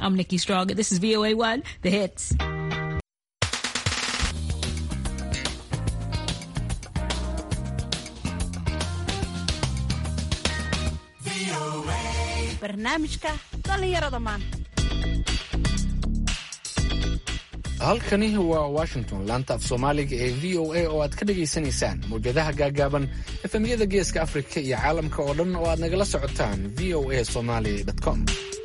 I'm Nikki Strong. This is VOA1, the hits. barnaamijka dhallinyarada maanta halkani waa washington laanta af soomaaliga ee v o a oo aad ka dhagaysanaysaan mawjadaha gaagaaban efemyada geeska afrika iyo caalamka oo dhan oo aad nagala socotaan v o a somaly com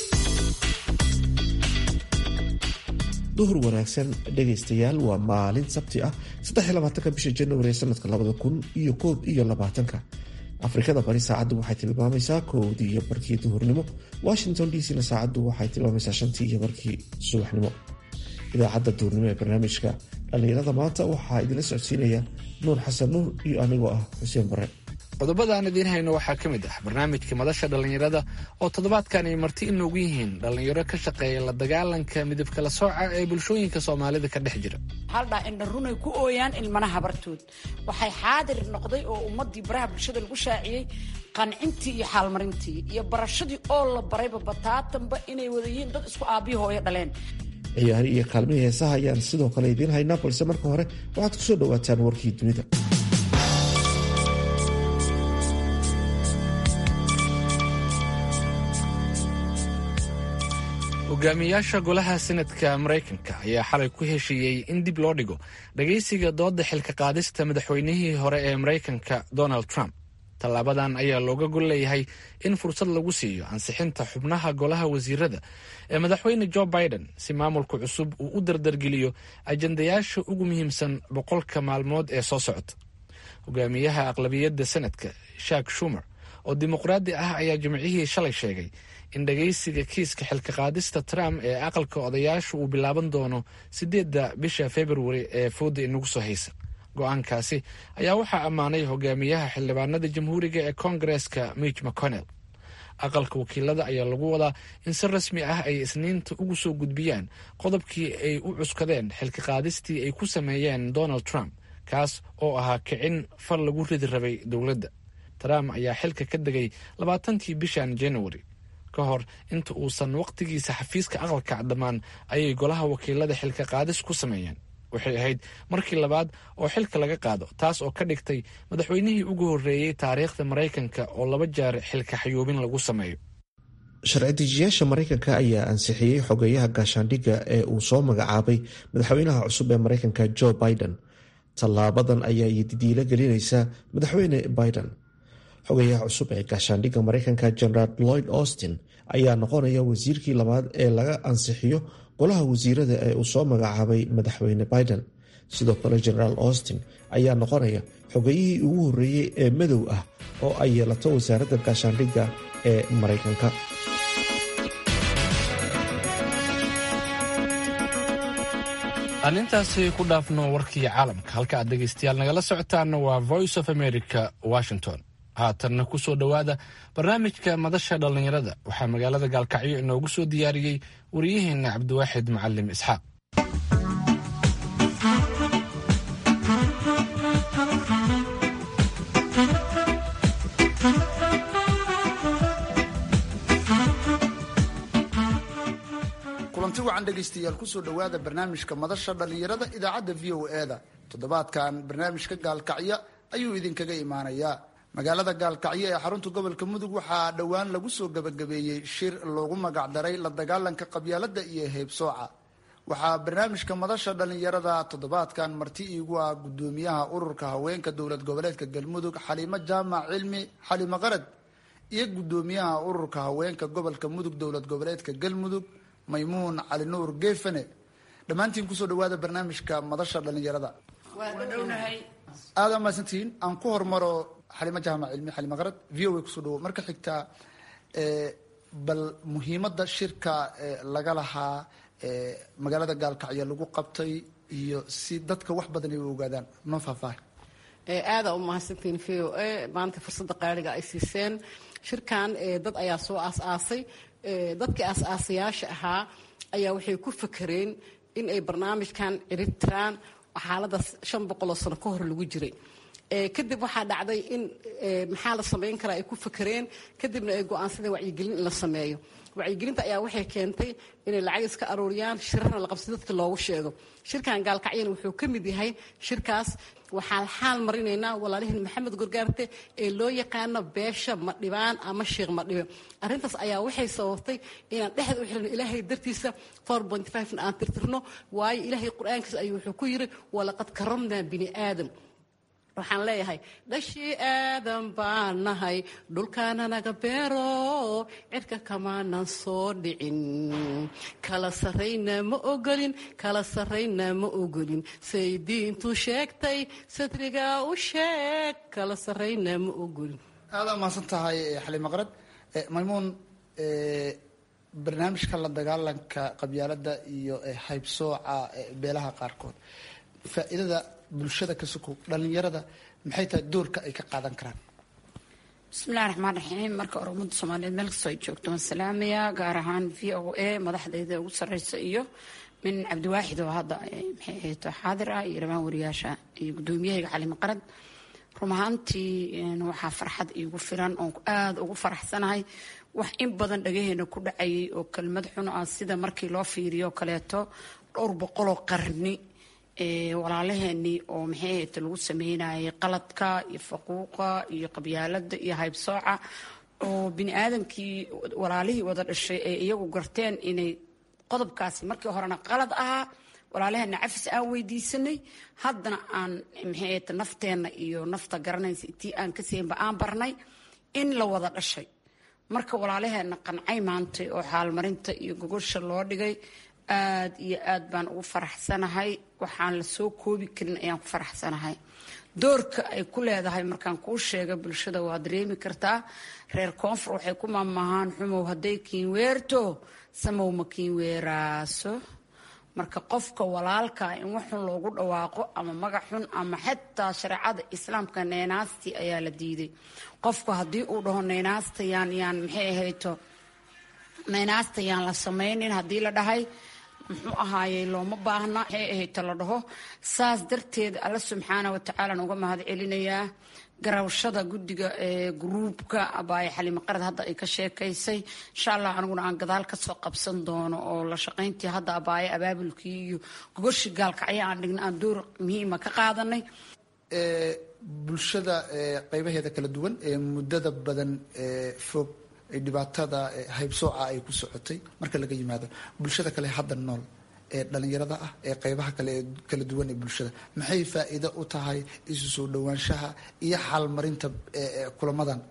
duhur wanaagsan dhegaystayaal waa maalin sabti ah ka bisha januari ee sanadka labada kun iyo koob iyo labaatanka afrikada bari saacaddu waxay tilmaamaysaa kowdii iyo barkii duhurnimo washington d c na saacaddu waxay tilmaamaysaa shantii iyo barkii subaxnimo idaacadda duhurnimo ee barnaamijka dhallinyarada maanta waxaa idinla socodsiinaya nuur xasan nuur iyo anigoo ah xuseen bare qodobada aan idiin hayno waxaa ka mid ah barnaamijka madasha dhallinyarada oo toddobaadkan ay marti inoogu yihiin dhallinyaro ka shaqeeya la dagaalanka midabkala sooca ee bulshooyinka soomaalida ka dhex jira haldhaa indha runay ku ooyaan ilmana habartood waxay xaadir noqday oo ummadii baraha bulshada lagu shaaciyey qancintii iyo xaalmarintii iyo barashadii oo la barayba bataatanba inay wada yihiin dad isku aabbihi hooyo dhaleen ciyaari iyo kaalmihii heesaha ayaan sidoo kale idiin haynaa balse marka hore waxaad ku soo dhowaataan warkii dunida hogaamiyaasha golaha senadka maraykanka ayaa xalay ku heshiiyey in dib loo dhigo dhagaysiga dooda xilka qaadista madaxweynihii hore ee maraykanka donald trump tallaabadan ayaa looga gol leeyahay in fursad lagu siiyo ansixinta xubnaha golaha wasiirada ee madaxweyne jo biden si maamulka cusub uu u dardargeliyo ajandayaasha ugu muhiimsan boqolka maalmood ee soo socota hogaamiyaha aqlabiyadda senadka shak shumer oo dimuqraadi ah ayaa jimcihii shalay sheegay in dhagaysiga kiiska xilka qaadista trump ee aqalka odayaasha uu bilaaban doono sideedda bisha februari ee fooda inagu soo haysa go-aankaasi ayaa waxaa ammaanay hogaamiyaha xildhibaanada jamhuuriga ee koongareeska mitch mcconnell aqalka wakiilada ayaa lagu wadaa in si rasmi ah ay isniinta ugu soo gudbiyaan qodobkii ay u cuskadeen xilka qaadistii ay ku sameeyeen donald trump kaas oo ahaa kicin fal lagu ridi rabay dowladda trump ayaa xilka ka degay labaatantii bishan januari ka hor inta uusan wakhtigiisa xafiiska aqalka dhammaan ayay golaha wakiilada xilka qaadis ku sameeyeen waxay ahayd markii labaad oo xilka laga qaado taas oo ka dhigtay madaxweynihii ugu horreeyey taariikhda maraykanka oo laba jeer xilka xayuubin lagu sameeyo sharci dejiyaasha maraykanka ayaa ansixiyey xogeeyaha gaashaandhigga ee uu soo magacaabay madaxweynaha cusub ee maraykanka jo biden tallaabadan ayaa didiilo gelinaysa madaxweyne biden xogayaha cusub ee gaashaandhigga maraykanka generaal lloyd austin ayaa noqonaya wasiirkii labaad ee laga ansixiyo golaha wasiirada ee uu soo magacaabay madaxweyne biden sidoo kale generaal austin ayaa noqonaya xogayihii ugu horreeyey ee madow ah oo ay yeelato wasaaradda gaashaandhigga ee maraykanka aan intaasi ku dhaafno warkii caalamka halka aad dhegaystayaal nagala socotaanna waa voice of america washington haatanna ku soo dhowaada barnaamijka madasha dhallinyarada waxaa magaalada gaalkacyo inoogu soo diyaariyey wariyaheenna cabdiwaaxid macalim isxaaq kulanti wacan dhegaystayaal kusoo dhowaada barnaamijka madasha dhallinyarada idaacadda v o e da toddobaadkan barnaamijka gaalkacyo ayuu idinkaga imaanayaa magaalada gaalkacyo ee xarunta gobolka mudug waxaa dhowaan lagu soo gabagabeeyey shir loogu magacdaray la dagaalanka qabyaalada iyo heybsooca waxaa barnaamijka madasha dhallinyarada toddobaadkan marti iigu ah gudoomiyaha ururka haweenka dowlad goboleedka galmudug xaliimo jaamac cilmi xalimo qarad iyo gudoomiyaha ururka haweenka gobolka mudug dowlad goboleedka galmudug maymuun cali nuur geefane dhammaantiin kusoo dhawaada barnaamijka madasha dhallinyarada aada mahadsantihiin aan ku hormaro xalimo jaamac cilmi xalimo qarad v o a kusoo dhawo marka xigtaa bal muhiimadda shirka laga lahaa magaalada gaalkacyo lagu qabtay iyo si dadka wax badan ay u ogaadaan noo faahfaahay aada u mahadsantiin v o a maanta fursadda qaaliga ay siiseen shirkan dad ayaa soo aas-aasay dadkii aas-aasayaasha ahaa ayaa waxay ku fakereen in ay barnaamijkan ciribtiraan xaaladaas shan boqoloo sano ka hor lagu jiray kadib waxaa dhacday in maxaa la samayn karaa ay ku fakereen kadibna ay go-aansadeen wacyigelin in la sameeyo wacyigelinta ayaa waxay keentay inay lacag iska aruuriyaan shirarna la qabsi dadka loogu sheego shirkan gaalkacyana wuxuu ka mid yahay shirkaas waxaan xaal marinaynaa walaalihiin maxamed gorgaarte ee loo yaqaano beesha madhibaan ama sheekh madhibe arrintaas ayaa waxay sababtay inaan dhexda u xilino ilaahay dartiisa aan tirtirno waayo ilaahay qur-aankiisa ayuu wuxuu ku yiri walaqad karamnaa bini aadam waxaan leeyahay dhashii aadan baan nahay dhulkaana naga beero cirka kamaanan soo dhicin kala sarrayna ma ogolin kala sarrayna ma ogolin say diintu sheegtay sadrigaa u sheeg kala sarrayna ma ogolin aada mahadsan tahay xaliima qarad maymuun barnaamijka la dagaalanka qabyaalada iyo haybsooca beelaha qaarkood faa'iidada bulshada ka sukow dhalinyarada maxay tahay doorka ay ka qaadan karaan bismillahi raxmaan raxiim marka hore ummadda soomaaliyeed meel kastoo ay joogto waan salaamayaa gaar ahaan v o a madaxdayda ugu sarreysa iyo min cabdiwaaxid oo hadda maxay ahayto xaadir ah iyo dhammaan wariyaasha iyo guddoomiyahayga xalimo qarad run ahaantii waxaa farxad iigu filan oon aada ugu faraxsanahay wax in badan dhagaheena ku dhacayay oo kelmad xun ah sida markii loo fiiriyo kaleeto dhowr boqoloo qarni walaalaheenii oo maxay ahayta lagu sameynayay qaladka iyo faquuqa iyo qabyaalada iyo haybsooca oo bini aadamkii walaalihii wada dhashay ay iyagu garteen inay qodobkaasi markii horena qalad ahaa walaalaheena cafis aan weydiisanay haddana aan maxay ahayta nafteenna iyo nafta garanaysa intii aan ka siinba aan barnay in la wada dhashay marka walaalaheena qancay maantay oo xaalmarinta iyo gogosha loo dhigay aada iyo aad baan ugu faraxsanahay waxaan la soo koobi karin ayaan ku faraxsanahay doorka ay ku leedahay markaan kuu sheega bulshada waa dareemi kartaa reer koonfur waxay ku maamahaan xumow hadday kiinweerto samow ma kiinweeraaso marka qofka walaalkaa in waxxun loogu dhawaaqo ama magac xun ama xitaa shareecada islaamka neynaastii ayaa la diiday qofku haddii uu dhaho neynaasta yaan yaan maxay ahayto neynaasta yaan la samaynin haddii la dhahay muxuu ahaayey looma baahna maxay ahayto la dhaho saas darteed alla subxaana watacaalaan uga mahad celinayaa garawshada guddiga ee gruubka abaaye xalimo qarad hadda ay ka sheekaysay insha allah aniguna aan gadaal kasoo qabsan doono oo la shaqayntii hadda abaaye abaabulkii iyo gogoshii gaalkacyo aan dhigna aan door muhiima ka qaadanay bulshada qeybaheeda kala duwan ee muddada badan fog dhibaatada haybsooca ay ku socotay marka laga yimaado bulshada kale hadda nool ee dhalinyarada ah ee qeybaha kale ee kala duwan ee bulshada maxay faa'iido u tahay isu soo dhowaanshaha iyo xaalmarinta kulamadan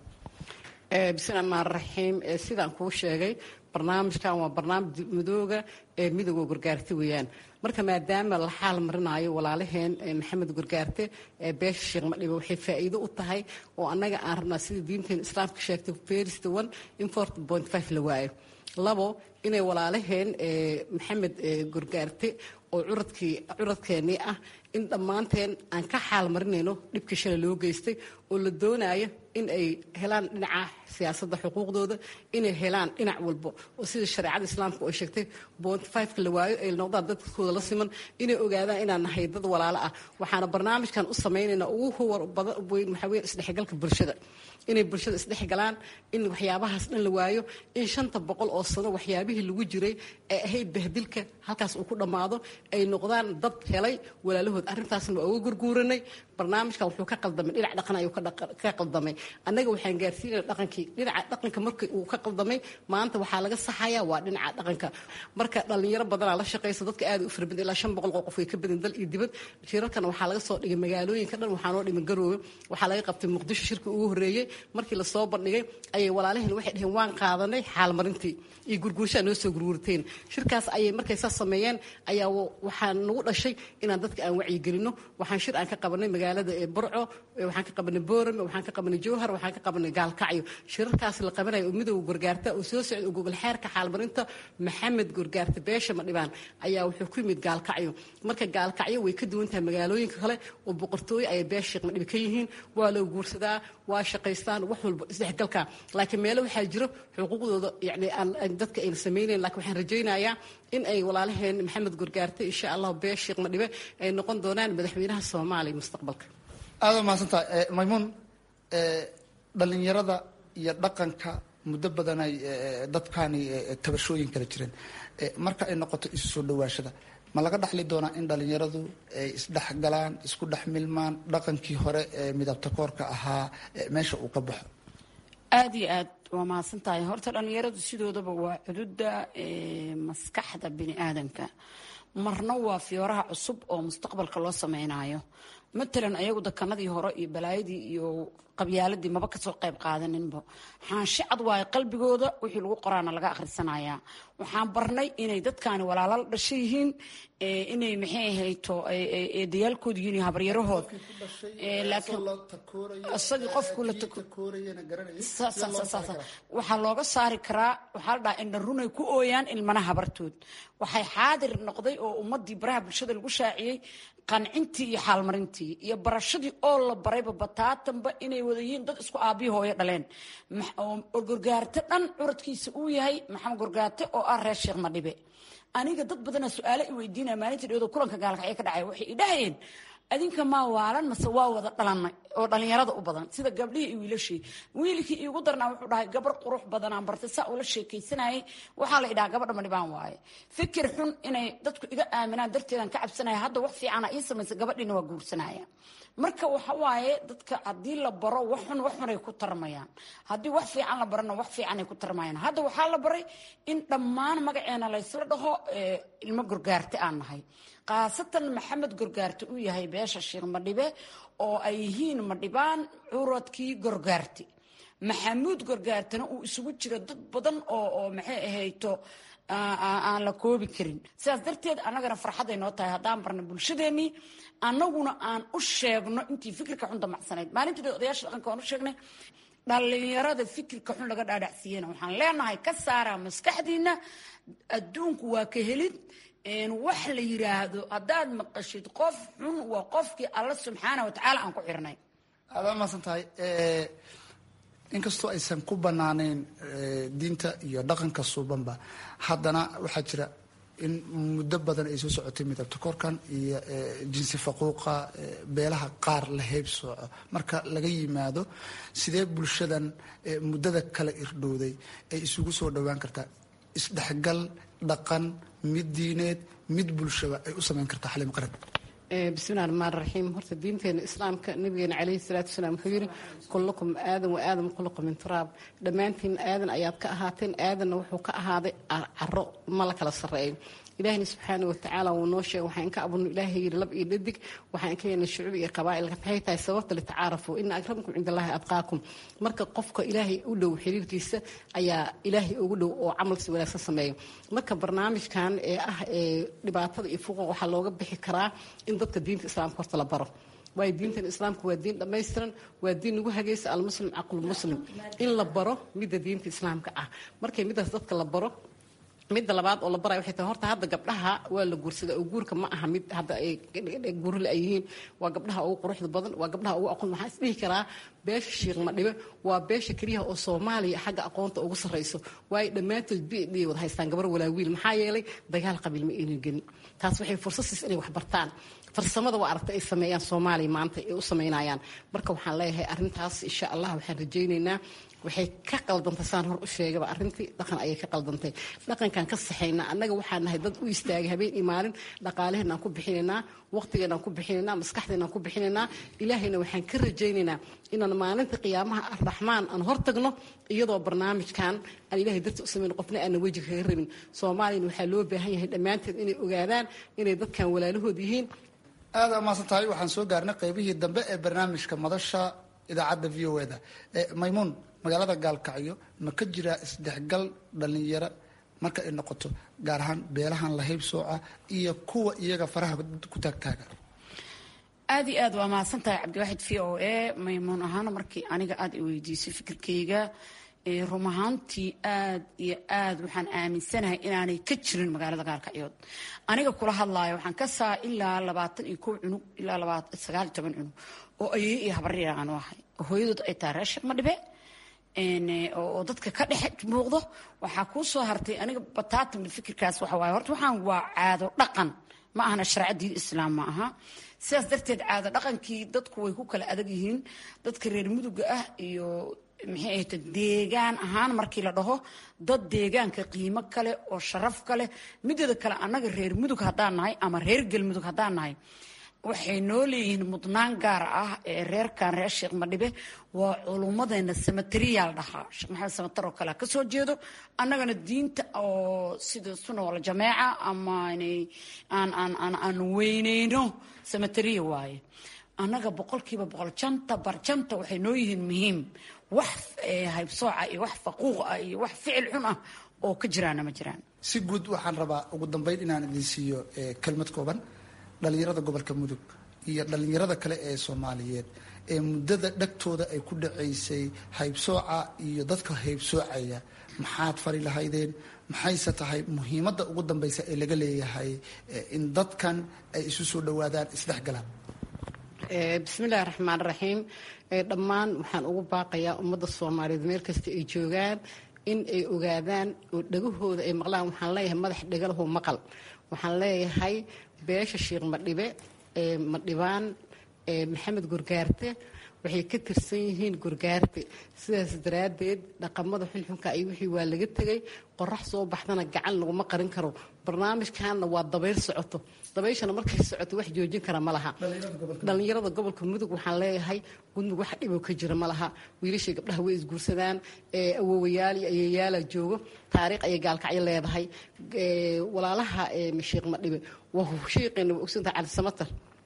bismi maan raxiim sidaan kuu sheegay barnaamijkan waa barnaamij midooga ee midooga gorgaarta weeyaan marka maadaama la xaal marinaayo walaalaheen maxamed gorgaarte ee beesha sheekh madhibe waxay faa'iido u tahay oo annaga aan rabnaa sida diinteena islaamka sheegtay ferist one in fort point five la waayo labo inay walaalaheen maxamed gorgaarte oo curadkii curadkeennii ah in dhammaanteen aan ka xaal marinayno dhibkii shalay loo geystay oo la doonayo in ay helaan dhinaca siyaasadda xuquuqdooda inay helaan dhinac walbo oo sida shareecada islaamka oo sheegtay bont fiveka la waayo ay noqdaan dadkooda la siman inay ogaadaan inaan nahay dad walaalo ah waxaana barnaamijkan u samaynaynaa ugu huwar badan weyn waxaa weeye isdhexgalka bulshada inay bulshada isdhexgalaan in waxyaabahaas dhan la waayo in shanta boqol oo sano waxyaabihii lagu jiray ee ahayd bahdilka halkaas uu ku dhammaado ay noqdaan dad helay walaalahood arrintaasna waa uga gurguuranay barnaamijkan wuxuu ka qaldamay dhinac dhaqan ayuu ka qaldamay annaga waxaan gaarsiinaya dhaqankii dhinaca dhaqanka markii uu ka qaldamay maanta waxaa laga saxayaa waa dhinaca dhaqanka marka dhallinyaro badanaa la shaqaysa dadka aad u farabadan ilaa shan boqol oo qof way ka badan dal iyo dibad shirarkana waxaa laga soo dhigay magaalooyinka dhan waxaa noo dhiman garoowe waxaa laga qabtay muqdisho shirkii ugu horreeyey markii lasoo bandhigay ayay walaalaheen waxay dhaheen waan qaadanay xaalmarintii iyo gurguurshaa noo soo gurguurteen shirkaas ayay markay saas sameeyeen ayaa waxaa nagu dhashay inaan dadka aan wacyigelino waxaan shir aan ka qabanay magaalada ee burco waxaan ka qabanay boorame waxaan ka qabanay jowhar waxaan ka qabanay gaalkacyo shirarkaas la qabanaya oo midowga gorgaarta oo soo socda oo gogol xeerka xaalmarinta maxamed gorgaarta beesha madhibaan ayaa wuxuu ku yimid gaalkacyo marka gaalkacyo way ka duwan tahay magaalooyinka kale oo boqortooyo ayay beesha sheekh madhibi ka yihiin waa loo guursadaa waa shaqaystaan wax walba isdhexgalka laakiin meelo waxaa jiro xuquuqdooda yani aan dadka ayna samaynayn lakiin waxaan rajaynayaa in ay walaalaheen maxamed gorgaarte insha allah beesha sheekh madhibe ay noqon doonaan madaxweynaha soomaaliya mustaqbalka aada mahadsantahay maymuun dhalinyarada iyo dhaqanka muddo badan ay dadkaani tabashooyin kala jireen marka ay noqoto isu soo dhawaashada ma laga dhaxli doonaa in dhalinyaradu ay isdhexgalaan isku dhex milmaan dhaqankii hore ee midabta koorka ahaa meesha uu ka baxo aada iyo aad waa mahadsan tahay horta dhalinyaradu sidoodaba waa cududa maskaxda bini aadanka marna waa fiyooraha cusub oo mustaqbalka loo sameynayo matalan ayagu dakanadii hore iyo balaayadii iyo qabyaaladii maba kasoo qayb qaadaninba xaanshe cad waayo qalbigooda wixii lagu qoraana laga akhrisanayaa waxaan barnay inay dadkaani walaala la dhasha yihiin inay maxay ahayto dayaalkooda yihiin habaryarahood isagii qofku la waxaa looga saari karaa waxaa la dhahaa indha runay ku ooyaan ilmana habartood waxay xaadir noqday oo ummadii baraha bulshada lagu shaaciyey qancintii iyo xaalmarintii iyo barashadii oo la barayba bataatanba inay wada yihiin dad isku aabiyi hooyo dhaleen gorgaarte dhan curadkiisa uu yahay maxamed gorgaarte oo ah reer sheekh madhibe aniga dad badanaa su-aalo i weydiinaya maalintii dhawada kulanka gaalkacyo ka dhacay waxay idhahayeen adinka maa waalan mase waa wada dhalanay oo dhalinyarada u badan sida gabdhihii iyo wiilashii wiilkii iigu darnaa wuxuu dhahay gabar qurux badanaan bartay saa ula sheekaysanayay waxaa la idhaha gabadha madhibaan waaye fikir xun inay dadku iga aaminaan darteedaan ka cabsanaya hadda wax fiicana ii samaysa gabadhiina waa guursanaya marka waxa waaye dadka haddii la baro wax xun wax xunay ku tarmayaan haddii wax fiican la barana wax fiicanay ku tarmayaan hadda waxaa la baray in dhammaan magaceena laysla dhaho ilmo gorgaarte aan nahay khaasatan maxamed gorgaarte uu yahay beesha sheekh madhibe oo ay yihiin madhibaan curadkii gorgaarte maxamuud gorgaartena uu isugu jiro dad badan oo oo maxay ahayto aan la koobi karin sidaas darteed annagana farxaday noo tahay haddaan barna bulshadeenii annaguna aan u sheegno intii fikirka xun damacsanayd maalintii odayaasha dhaqanka aan u sheegnay dhalinyarada fikirka xun laga dhaadhacsiiyena waxaan leenahay ka saaraa maskaxdiina adduunku waa ka helid wax la yiraahdo haddaad maqashid qof xun waa qofkii alla subxaana watacaala aan ku xirnay aada maasan tahay inkastoo aysan ku banaanayn diinta iyo dhaqanka suubanba haddana waxaa jira in muddo badan ay soo socotay midabta korkan iyo jinsi faquuqa beelaha qaar la heeb sooco marka laga yimaado sidee bulshadan muddada kala irdhowday ay isugu soo dhowaan kartaa isdhexgal dhaqan mid diineed mid bulshaba ay u samayn kartaa xalim qarab bismillahi raxmaan raxiim horta diinteena islaamka nabigeena caleyhi salaatu wasalaam wuxuu yidhi kullukum aadan wa aadam khuluqa min turaab dhammaantiin aadan ayaad ka ahaateen aadanna wuxuu ka ahaaday caro ma la kala sarreeyo ilaahina subxaana watacaala wuu noo sheegay waxaan ka abudno ilaahay yidhi lab iyo dhadig waxaan ka yeelnay shucuub iyo qabaa'ilka maxay tahay sababta litacaarafu ina akramakum cinda allahi adqaakum marka qofka ilaahay u dhow xiriirkiisa ayaa ilaahay ugu dhow oo camalsi wanaagsan sameeyo marka barnaamijkan ee ah ee dhibaatada iyo fuqa waxaa looga bixi karaa in dadka diinta islaamka horta la baro waayo diintan islaamka waa diin dhammaystiran waa diin nagu hagaysa almuslim caqlulmuslim in la baro midda diinta islaamka ah markay midaas dadka la baro midda labaad oo la baraya waxay tahay horta hadda gabdhaha waa la guursadaa oo guurka ma aha mid hadda ay guurle ay yihiin waa gabdhaha ugu quruxda badan waa gabdhaha ugu aqoon waxaan isdhihi karaa beesha shiikh madhibe waa beesha keliyaha oo soomaaliya xagga aqoonta ugu sarrayso waayo dhammaantood b d wada haystaan gabar walaa wiil maxaa yeelay dagaal qabiil ma aynan gelin taas waxay fursad siis inay wax bartaan farsamada waa aragtay ay sameeyaan soomaaliya maanta ay u samaynayaan marka waxaan leeyahay arrintaas insha allah waxaan rajaynaynaa waxay ka qaldantay saan hor u sheegaba arrintii dhaqan ayay ka qaldantay dhaqankan ka saxaynaa annaga waxaan nahay dad u istaagay habeen iyo maalin dhaqaaleheenaan ku bixinaynaa waqtigeenaan ku bixinaynaa maskaxdeenaan ku bixinaynaa ilaahayna waxaan ka rajaynaynaa inaan maalinta qiyaamaha arraxmaan aan hortagno iyadoo barnaamijkan aan ilahay darti u samayn qofna aana weji kaga rabin soomaaliyana waxaa loo baahan yahay dhammaanteed inay ogaadaan inay dadkan walaalahood yihiin aada amaasan tahay waxaan soo gaarnay qeybihii dambe ee barnaamijka madasha idaacadda v o eda maymuun magaalada gaalkacyo ma ka jiraa isdhexgal dhalinyaro marka ay noqoto gaar ahaan beelahan la hayb sooca iyo kuwa iyaga faraha ku taagtaaga aad iyo aad waa mahadsan tahay cabdiwaaxid v o a maymuun ahaana markii aniga aada i weydiisay fikirkayga rum ahaantii aad iyo aad waxaan aaminsanahay inaanay ka jirin magaalada gaalkacyood aniga kula hadlaayo waxaan ka saa ilaa labaatan iyo kow cunug ilaa sagaal iyo toban cunug oo ayey iyo habarya aanu ahay oo hooyadood ay tahay reer sheekh madhibe oo dadka ka dhex muuqdo waxaa kuu soo hartay aniga bataatan fikirkaas waxa waaye horta waxaan waa caado dhaqan ma ahana sharca diin islaam ma aha sidaas darteed caado dhaqankii dadku way ku kala adag yihiin dadka reer muduga ah iyo maxay ahayta deegaan ahaan markii la dhaho dad deegaanka qiimo kale oo sharaf kale mideeda kale annaga reer mudug haddaan nahay ama reer galmudug haddaan nahay waxay noo leeyihiin mudnaan gaar ah ee reerkan reer sheekh madhibe waa culummadeena samateriyaal dhahaa sheekh maxamed samatar oo kale kasoo jeedo annagana diinta oo sida suna wala jameeca ama aan aan aan aan weyneyno samateriya waaye annaga boqolkiiba boqol janta barjanta waxay noo yihiin muhiim wax haybsooca iyo wax faquuq ah iyo wax ficil xun ah oo ka jiraana ma jiraan si guud waxaan rabaa ugu dambeyn inaan idin siiyo kelmad kooban dhalinyarada gobolka mudug iyo dhalinyarada kale ee soomaaliyeed ee muddada dhagtooda ay ku dhacaysay haybsooca iyo dadka haybsoocaya maxaad fari lahaydeen maxayse tahay muhiimadda ugu dambeysa ee laga leeyahay in dadkan ay isu soo dhawaadaan isdhexgalaan bismillahi raxmaan raxiim dhammaan waxaan ugu baaqayaa ummadda soomaaliyeed meel kasta ay joogaan in ay ogaadaan oo dhagahooda ay maqlaan waxaan leeyahay madax dhagalahu maqal waxaan leeyahay beesha sheekh madhibe madhibaan maxamed gurgaarte waxay ka tirsan yihiin gurgaarte sidaas daraaddeed dhaqamada xunxunka iyo wixii waa laga tegay qorax soo baxdana gacan laguma qarin karo barnaamijkanna waa dabayl socoto dabayshana markay socoto wax joojin kara ma laha dhallinyarada gobolka mudug waxaan leeyahay gudmug wax dhiboo ka jira ma laha wiilashii gabdhaha way isguursadaan awowayaal iyo ayeeyaala joogo taariikh ayay gaalkacyo leedahay walaalaha sheekh madhibe waa shiiqeena waa ogsantaha cali samatar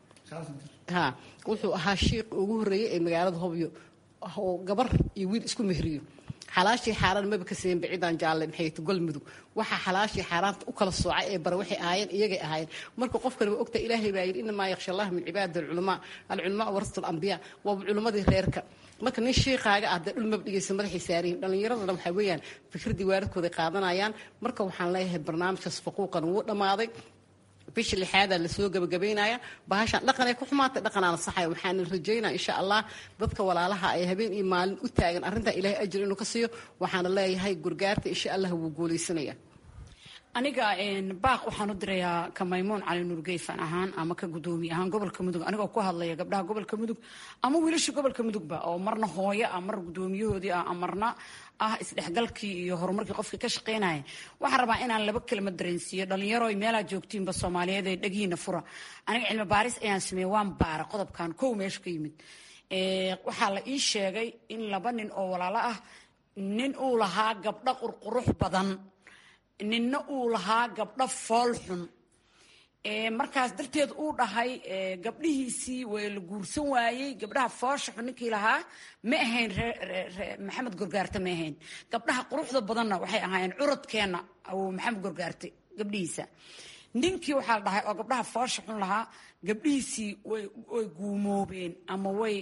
ha wuxuu ahaa shiiq ugu horreeyey ee magaalada hobyo oo gabar iyo wiil isku mehriyo xalaashii xaaraan maba ka seen bacidan jaalle maxay golmudug waxaa xalaashii xaaraanta u kala soocay ee bare waxay ahaayeen iyagay ahaayeen marka qofkani waa ogta ilaahay baa yidhi inamaa yakhsha allah min cibaadi alculamaa alculamaa warasatul ambiyaa waaba culimmadii reerka marka nin shiiqaaga ah dee dhul maba dhigaysa madaxay saarihin dhallinyaradana waxaa weeyaan fikradii waaradkooday qaadanayaan marka waxaan leeyahay barnaamijkaas faquuqan wuu dhammaaday bisha lixaadaa lasoo gabagabaynaya bahashaan dhaqanay ku xumaatay dhaqanaana saxaya waxaana rajaynaa insha allah dadka walaalaha ay habeen iyo maalin u taagan arrintaa ilaahay ajir inuu ka siiyo waxaana leeyahay gurgaarta insha allah wuu guulaysanaya aniga baaq waxaan u dirayaa ka maymuun cali nuurgeyfan ahaan ama ka gudoomiye ahaan gobolka mudug anigoo ku hadlaya gabdhaha gobolka mudug ama wiilasha gobolka mudugba oo marna hooyo ah mar gudoomiyahoodii ah marna ah isdhexgalkii iyo horumarkii qofkii ka shaqaynaya waxaan rabaa inaan laba kelma dareensiiyo dhalinyaro meelaa joogtiinba soomaaliyeed ee dhagiina fura aniga cilmi baaris ayaan sameeyey waan baara qodobkan kow meesha ka yimid waxaa la ii sheegay in laba nin oo walaalo ah nin uu lahaa gabdho qurqurux badan ninna uu lahaa gabdho fool xun markaas darteed uu dhahay gabdhihiisii waa la guursan waayey gabdhaha foosha xun ninkii lahaa ma ahayn maxamed gorgaarte ma ahayn gabdhaha quruxda badanna waxay ahaayeen curadkeenna maxamed gorgaarte gabdhihiisa ninkii waxaa la dhahay oo gabdhaha foosha xun lahaa gabdhihiisii way guumoobeen ama way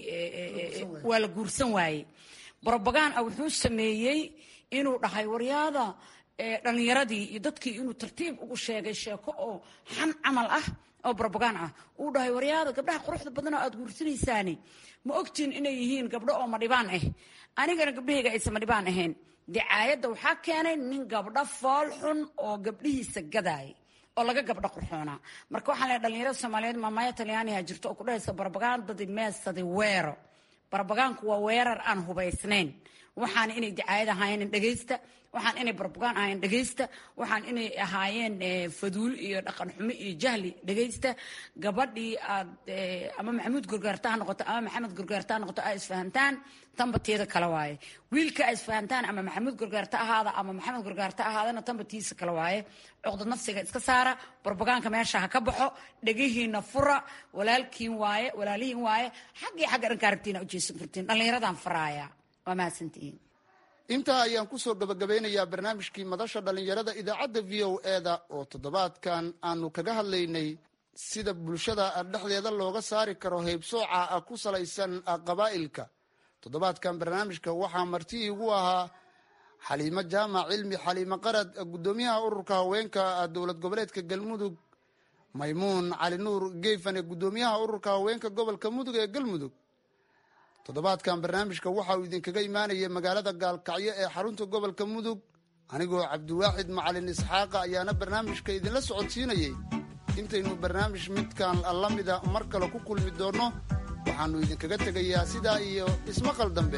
waa la guursan waayey brobagaan ah wuxuu sameeyey inuu dhahay waryaada dhalinyaradii iyo dadkii inuu tartiib ugu sheegay sheeko oo xan camal ah oo brobagaan ah uu dhahay waryaada gabdhaha quruxda badan oo aad guursanaysaani ma ogtiin inay yihiin gabdho oo madhibaan ah anigana gabdhahayga aysan madhibaan ahayn dicaayadda waxaa keenay nin gabdho fool xun oo gabdhihiisa gadaay oo laga gabdho qurxoonaa marka waxaan leehay dhalinyarada soomaaliyeed maamaya talyaaniha jirto oo ku dhahaysa barbagandadii meesadi weero barbagaanku waa weerar aan hubaysnayn waxaana inay dicaayad ahaayeen dhegaysta waxaan inay barbugaan ahaayeen dhegaysta waxaan inay ahaayeen faduul iyo dhaqan xumo iyo jahli dhegaysta gabadhii aad ama maxamuud gorgaarta ha noqoto ama maxamed gorgaarta ha noqoto aa isfahantaan tanba teeda kale waaye wiilka aa isfahantaan ama maxamuud gorgaarta ahaada ama maxamed gorgaarta ahaadana tanba tiisa kale waaye cuqdad nafsiga iska saara barbagaanka meesha ha ka baxo dhegihiina fura walaalkiin waaye walaalihiin waaye xaggii xagga dhanka aragtiina ujeesan kartiin dhallinyaradan faraaya waa mahadsantihiin intaa ayaan kusoo gabagabeynayaa barnaamijkii madasha dhallinyarada idaacadda v o eda oo toddobaadkan aanu kaga hadlaynay sida bulshada dhexdeeda looga saari karo heybsooca ku salaysan qabaa'ilka toddobaadkan barnaamijka waxaa marti iigu ahaa xaliimo jaamac cilmi xaliimo qarad guddoomiyaha ururka haweenka dowlad goboleedka galmudug maymuun cali nuur geefane guddoomiyaha ururka haweenka gobolka mudug ee galmudug toddobaadkan barnaamijka waxa uu idinkaga imaanayay magaalada gaalkacyo ee xarunta gobolka mudug anigoo cabdiwaaxid macalin isxaaqa ayaana barnaamijka idinla socodsiinayey intaynu barnaamij midkan la mida mar kale ku kulmi doonno waxaannu idinkaga tegayaa sidaa iyo ismaqal dambe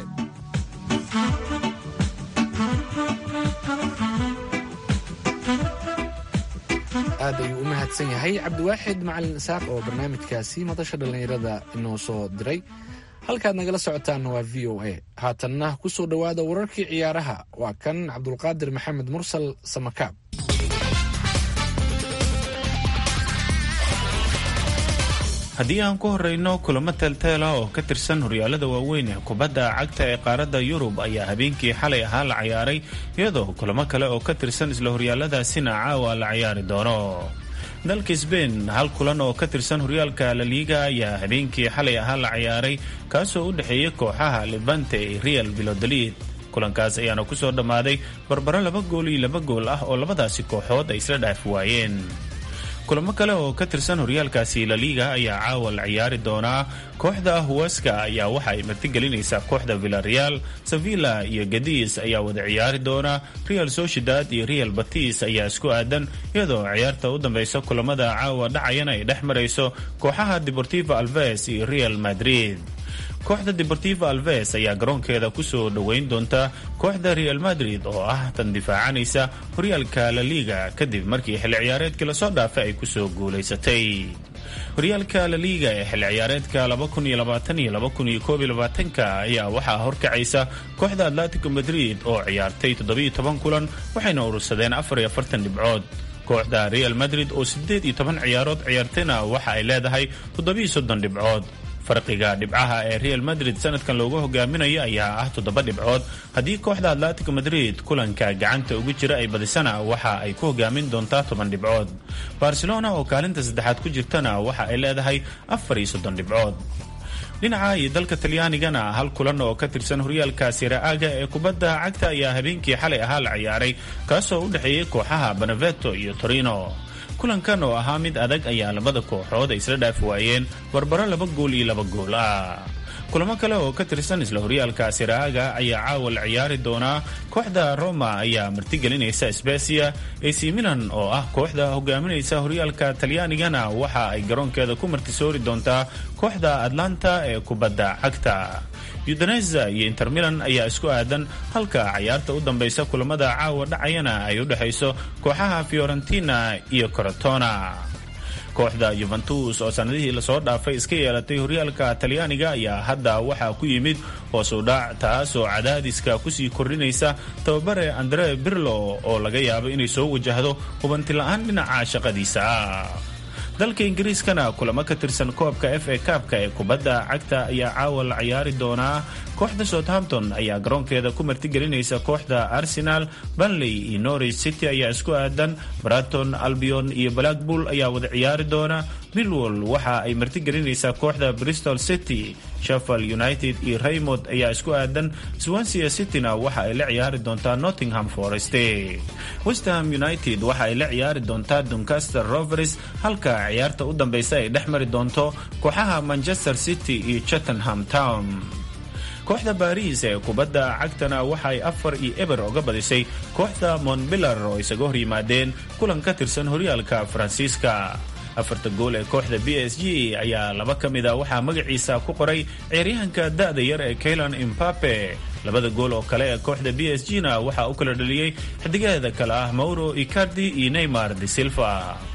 aad ayuu u mahadsan yahay cabdiwaaxid macalin isaaq oo barnaamijkaasi madasha dhallinyarada inoo soo diray halkaad nagala socotaanna waa v o a haatanna ku soo dhowaada wararkii ciyaaraha waa kan cabdulqaadir maxamed mursal samakaab haddii aan ku horeyno kulamo teelteela oo ka tirsan horyaalada waaweyn ee kubadda cagta ee qaaradda yurub ayaa habeenkii xalay ahaa la ciyaaray iyadoo kulamo kale oo ka tirsan isla horyaaladaasina caawa la ciyaari doono dalka sbain hal kulan oo ka tirsan horyaalka laliiga ayaa habeenkii xalay ahaa la ciyaaray kaasoo u dhexeeyay kooxaha levante ee real bilodolid kulankaas ayaana ku soo dhammaaday barbaro laba gool iyo laba gool ah oo labadaasi kooxood ay isla dhaafi waayeen kulamo kale oo ka tirsan horyaalkaasi laliiga ayaa caawa la ciyaari doonaa kooxda huweska ayaa waxa ay martigelinaysaa kooxda villareal sevilla iyo gadis ayaa wada ciyaari doona real sociedad iyo real batis ayaa isku aadan iyadoo ciyaarta u dambeysa kulamada caawa dhacayana ay dhex marayso kooxaha deportivo alves iyo real madrid kooxda deportivo alves ayaa garoonkeeda kusoo dhoweyn doonta kooxda real madrid oo ah tan difaacanaysa horyaalka laliiga kadib markii xilli ciyaareedkii lasoo dhaafay ay kusoo guulaysatay horyaalka laliiga ee xilli ciyaareedka ayaa waxaa horkacaysa kooxda atletico madrid oo ciyaartay kulan waxayna urursadeen dhibcood kooxda real madrid oo ciyaarood ciyaartayna waxa ay leedahay dhibcood farqiga dhibcaha ee real madrid sanadkan loogu hogaaminayo ayaa ah toddoba dhibcood haddii kooxda atletico madrid kulanka gacanta ugu jira ay badisana waxa ay ku hogaamin doontaa toban dhibcood barcelona oo kaalinta saddexaad ku jirtana waxa ay leedahay afar iyo soddon dhibcood dhinaca iyo dalka talyaanigana hal kulan oo ka tirsan horyaalka siraaga ee kubadda cagta ayaa habeenkii xalay ahaa la ciyaaray kaasoo u dhexeeyay kooxaha beneveto iyo torino kulankan oo ahaa mid adag ayaa labada kooxood ay isla dhaafi waayeen barbaro laba gool iyo laba gool ah kulamo kale oo ka tirsan isla horyaalka siraaga ayaa caawa la ciyaari doonaa kooxda roma ayaa martigelinaysa sbesia ac milan oo ah kooxda hogaaminaysa horyaalka talyaanigana waxa ay garoonkeeda ku martisoori doontaa kooxda atlanta ee kubadda cagta udaneza iyo inter milan ayaa isku aadan halka cayaarta u dambeysa kulamada caawa dhacayana ay u dhexayso kooxaha fiorentina iyo corotona kooxda yuventus oo sanadihii lasoo dhaafay iska yeelatay horyaalka talyaaniga ayaa hadda waxaa ku yimid hoos u dhac taasoo cadaadiska kusii kordhinaysa tababare andre birlo oo laga yaabo inay soo wajahdo hubanti-la-aan dhinaca shaqadiisa ah dalka ingiriiskana kulamo ka tirsan koobka f a kaabka ee kubadda cagta ayaa caawa la ciyaari doonaa kooxda southampton ayaa garoonkeeda ku martigelinaysa kooxda arsenal banley iyo norwich city ayaa isku aadan braton albion iyo blackpool ayaa wada ciyaari doona millwall waxa ay martigelinaysaa kooxda bristol city sheffield united iyo raymond ayaa isku aadan swansea cityna waxa ay la ciyaari doontaa nottingham forest westham united waxa ay la ciyaari doontaa doncaster rovers halka ciyaarta u dambeysa ay dhex mari doonto kooxaha manchester city iyo chattenham town kooxda baariis ee kubadda cagtana waxa ay afar iyo eber oga badisay kooxda montbillar oo isaga hor yimaadeen kulan ka tirsan horyaalka faransiiska afarta gool ee kooxda b s g ayaa laba ka mid a waxaa magaciisa ku qoray ciyaaryahanka da-da yar ee kaylan imbape labada gool oo kale ee kooxda b s g na waxaa u kala dhaliyey xidigaheeda kale ah mauro icardi iyo neymar de silva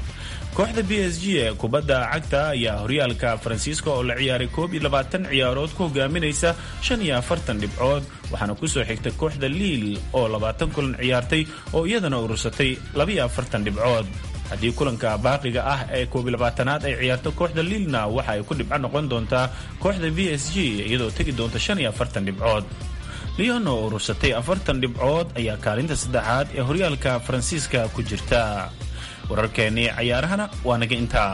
kooxda b s g ee kubadda cagta ayaa horyaalka faransiiska oo la ciyaaray koob iyo labaatan ciyaarood ku hogaaminaysa shan iyo afartan dhibcood waxaana kusoo xigta kooxda liil oo labaatan kulan ciyaartay oo iyadana urursatay labaiyo afartan dhibcood haddii kulanka baaqiga ah ee koob iyo labaatanaad ay ciyaarto kooxda liilna waxa ay ku dhibco noqon doontaa kooxda b s g iyadoo tegi doonta shan iyo afartan dhibcood leon oo urursatay afartan dhibcood ayaa kaalinta saddexaad ee horyaalka faransiiska ku jirta wararkeennii cayaarahana waa naga intaa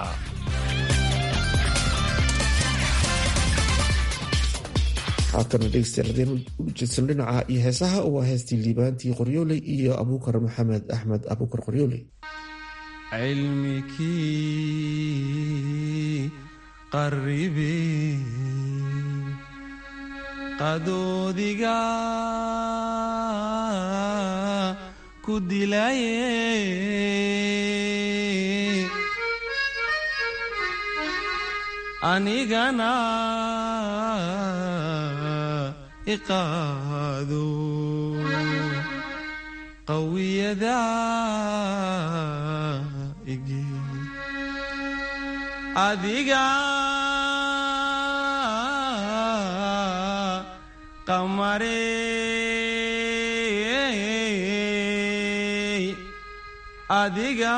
haatana dhegeystayaal hadeen u jeedsan dhinaca iyo heesaha waa heestii liibaantii qoryooley iyo abuukar maxamed axmed abuukar qoryooley cilmikii qaribe qadoodiga ku dilaye anigana iqaado qawiyada igi adiga qamarey adiga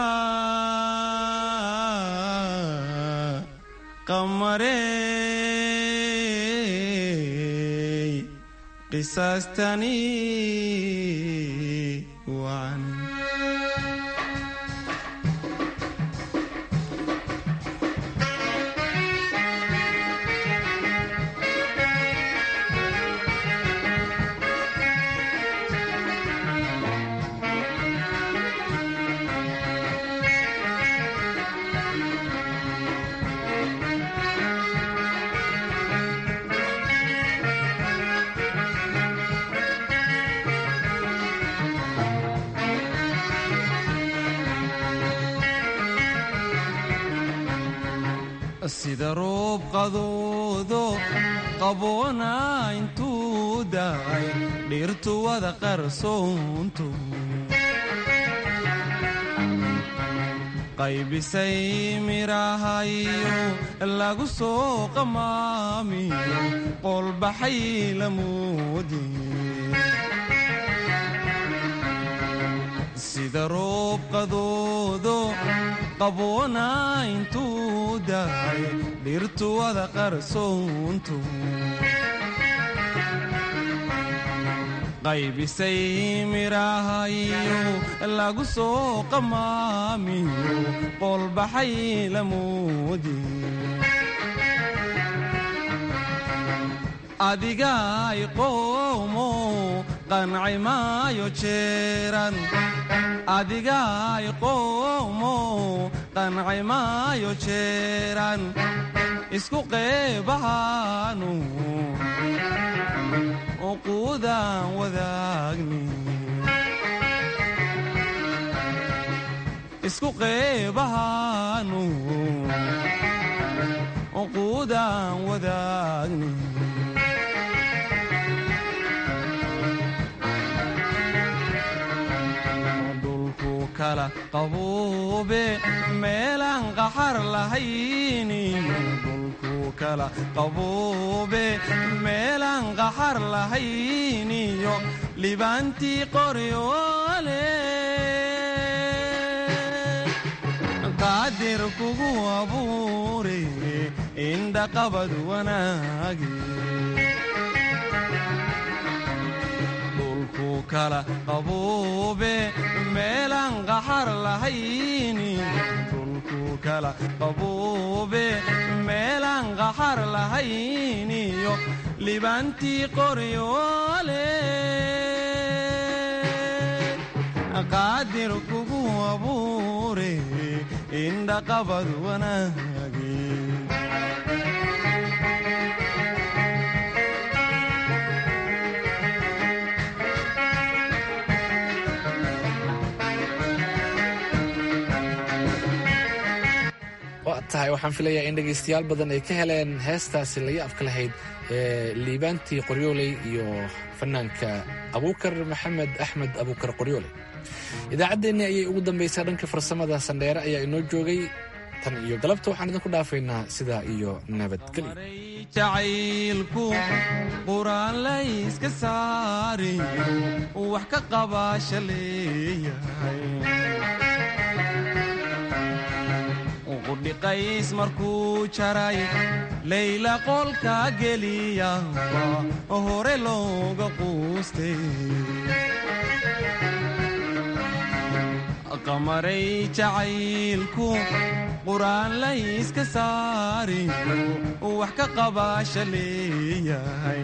qamarey qisaastani wacan sida roob qadoodo qaboona intuu daay dhirtu wada qarsoonto qaybisay midhahayo lagu soo qamaamiyo qolbaxay lamoodi sida roob qadoodo qaboona intuu daay dhirtu wada qarsoonto qaybisay midhahayo lagu soo qamaamiyo qolbaxay lamoodi adigaay qoomo qanci maayo jeeran adigaay qoomo qanci maayo jeeran isku qeebahaanu uquudaan wadaagni isku qeebahaanu uquudaan wadaagni kala qabuube meelaan qaxar lahayniyo dhulku kala qabuube meelaan qaxar lahayniyo libaantii qoryoole qaadir kugu abuure indhaqabad wanaage kala qabuube meelaan qaxar lahayni dhulku kala qabuube meelaan qaxar lahayniyo libaantii qoryoole qaadir kugu abuure indhaqabad wanaage tahay waxaan filayaa in dhegaystayaal badan ay ka heleen heestaasi laga afka lahayd ee liibaantii qoryooley iyo fanaanka abuukar maxamed axmed abuukar qoryooley idaacaddeenni ayay ugu dambaysaa dhanka farsamada sandheere ayaa inoo joogay tan iyo galabta waxaan idinku dhaafaynaa sidaa iyo nabadgelyo jacaylku quraan layska saariyo wax ka qabaasha leeyahay qudhiqays markuu jaray layla qolka geliyaba hore looga quustay qamaray jacaylku quraan layska saariyo wax ka qabaasha leeyahay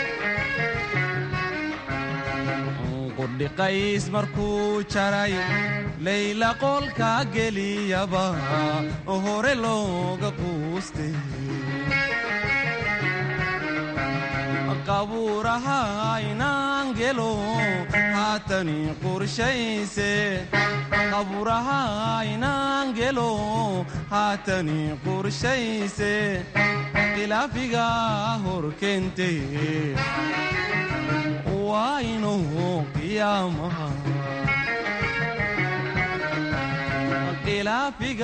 qudhiqays markuu jaray layla qolka geliyaba hore looga quustay qabuuraha inaan gelo haatani qorshayse qabuuraha inaan gelo haatani qorshayse khilaafiga hor keente waa inuu qiyaamaha khilaafiga